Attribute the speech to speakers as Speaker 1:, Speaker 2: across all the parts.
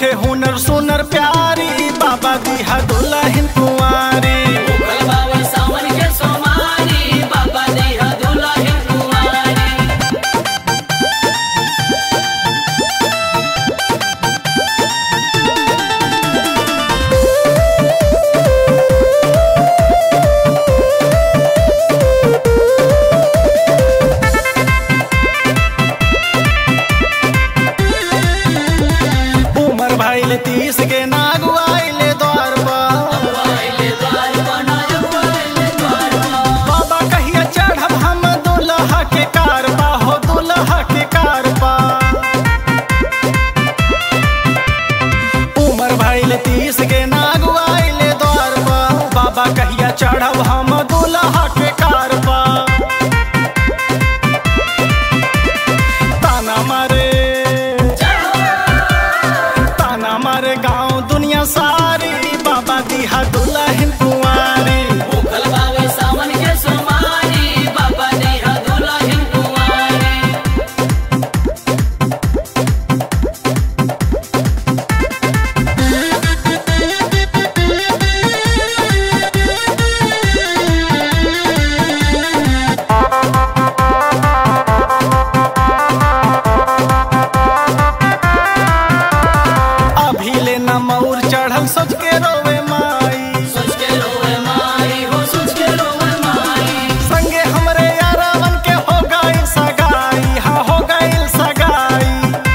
Speaker 1: होखे हुनर सुनर प्यारी बाबा दिहा दुल्हन कुंवारी
Speaker 2: उगल बावे सावन के सोमारी बाबा देहा दुल्हन कुंवारी
Speaker 1: उमर भाईल तीस के नागु आइले द्वार पर
Speaker 2: आइले द्वार बनायो आइले द्वार
Speaker 1: बाबा कहिया चढ़ब हम दुल्हा के कारबा हो दुल्हा के कारबा उमर भाईल तीस के नागु आइले द्वार पर बाबा कहिया चढ़ब हम दुल्हा के कारबा ताना मारे ताना मारे गांव दुनिया सारी बाबा दिहा दुल्हन कुंवारी
Speaker 2: उगल बावे सावन के सोमारी बाबा देहा दुल्हन कुंवारी
Speaker 1: अभी ले न मऊर चढ़ल सोच के रोवे माई
Speaker 2: सोच के रोवे माई हो सोच के रोवे माई
Speaker 1: संगे हमरे यारावन के हो गई सगाई हाँ हो गई सगाई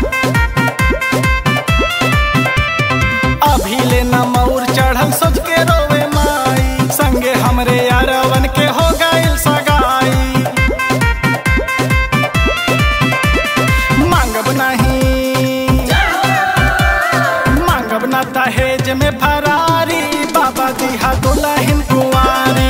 Speaker 1: अभी ले न मऊर चढ़ल सोच के रोवे माई संगे हमरे यारावन के हो गई सगाई मांगब नहीं मांगब ना दहेज में फरारी बाबा दिहा दुल्हन कुंवारी